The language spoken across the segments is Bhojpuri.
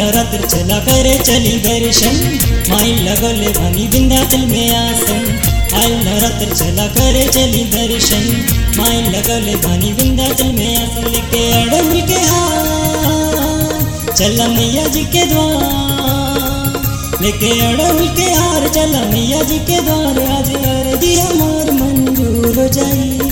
नवरात्र चला करे चली दर्शन माई लगोले भनी विंध्याचल में आसन आयल नवरात्र चला करे चली दर्शन माई लगोले भनी विंध्याचल में आसन लेके अड़हुल के हार चला मैया जी के द्वार लेके अड़हुल के हार चला मैया जी के द्वार आज अरजी हमार मंजूर हो जाई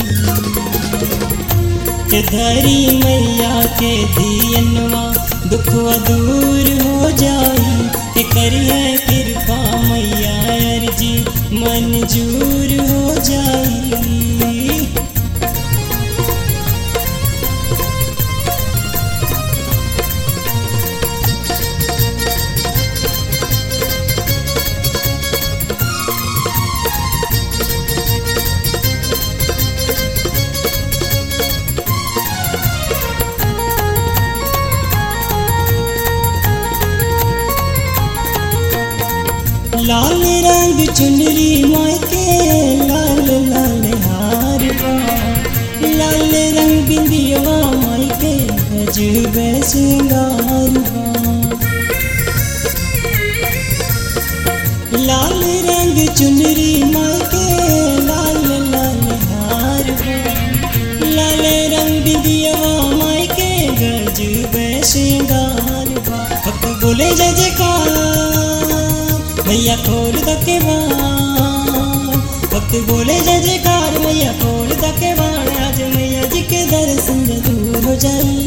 के धरी मैया के दियनवा दुखवा दूर हो जाई के करिए कृपा मैया अर्जी मंजूर हो जाई लाल रंग चुनरी माई के लाल लाल हार बा लाल रंग बिंदिया माई के गजब सिंगार बा लाल रंग चुनरी माई के लाल लाल हार बा लाल रंग बिंदिया माई के गजब सिंगार बा भक्त बोले जय जयकार मैया खोल दके बाण भक्त बोले जय जयकार मैया खोल दके बाण आज मैया जी के दर्शन दूर हो जाई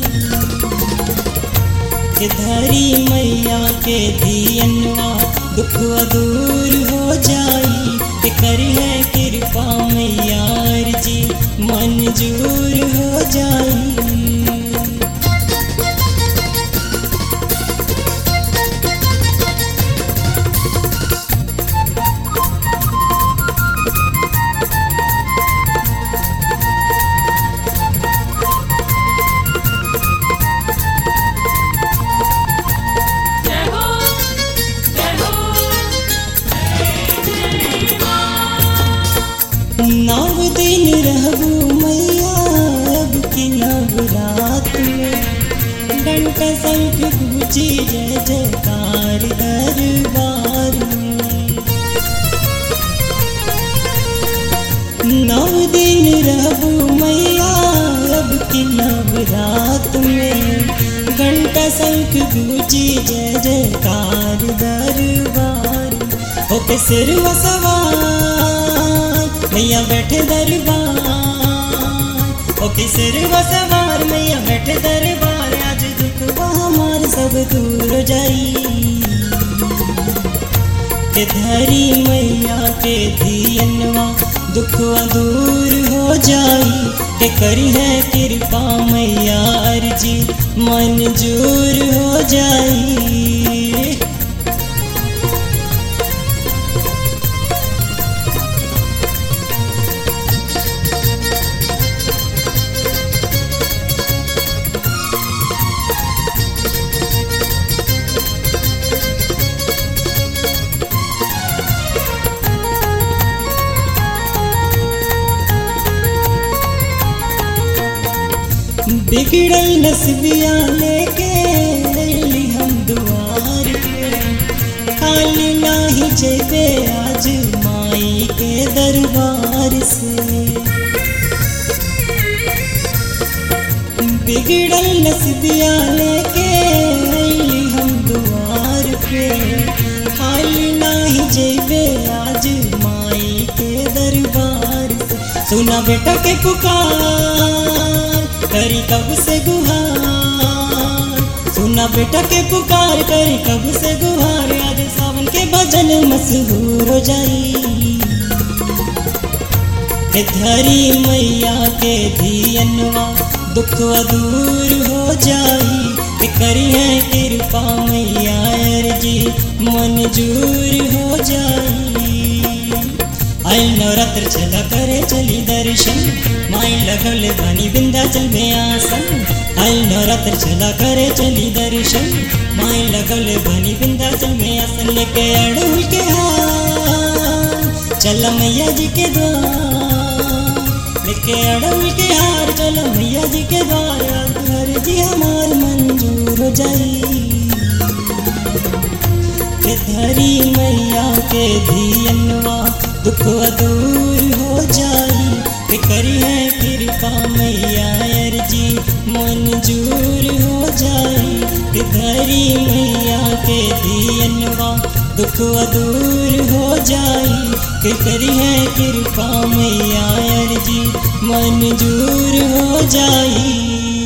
के धरी मैया के दियनवा दुख दूर हो जाई के करी है कृपा मैया जी मंजूर हो जाई जय हो जय हो नव दिन रहबू मैया अब की नवरात में घंटा शंख गूंजी जय जयकार दरबार में नव दिन रहबू मैया अब की नवरात में घंटा शंख गूंजी जय जयकार दरबार होके सिर सवार मैया बैठे दरबार ओके सिर सवार मैया बैठे दरबार आज दुख हमार सब दूर हो जाई के धरी मैया के दियनवा दुखवा दूर हो जाई के करी है कृपा मैया अर्जी मंजूर हो जाई बिगड़ल नसबिया लेके अइली हम दुआर पे खाली नाही जेबे आज माई के दरबार से बिगड़ल नसबिया लेके अइली हम दुआर पे खाली नाही जेबे आज माई के दरबार से सुना बेटा के पुकार करी कब से गुहार सुना बेटा के पुकार करी कब से गुहार आज सावन के भजन मशहूर हो जाई के धरी मैया के दियनवा दुख दूर हो जाई के करी है कृपा मैया अर्जी मंजूर हो जाई आई नवरात्र चला करे चली दर्शन माई लगल बनी विंध्याचल में आसन आई नवरात्र चला करे चली दर्शन माई लगल बनी विंध्याचल में आसन लेके अड़हुल के हाथ चल मैया जी के द्वार लेके लेके अड़ल के हार चलो मैया जी के द्वार घर जी हमार मंजूर हो जाई के धरी मैया के धियनवा दुख दूर हो जाई के करी है कृपा मैया अर्जी मंजूर हो जाई के धरी मैया के धियनवा दुख दूर हो जाई के करी है कृपा मैया अर्जी मंजूर हो जाई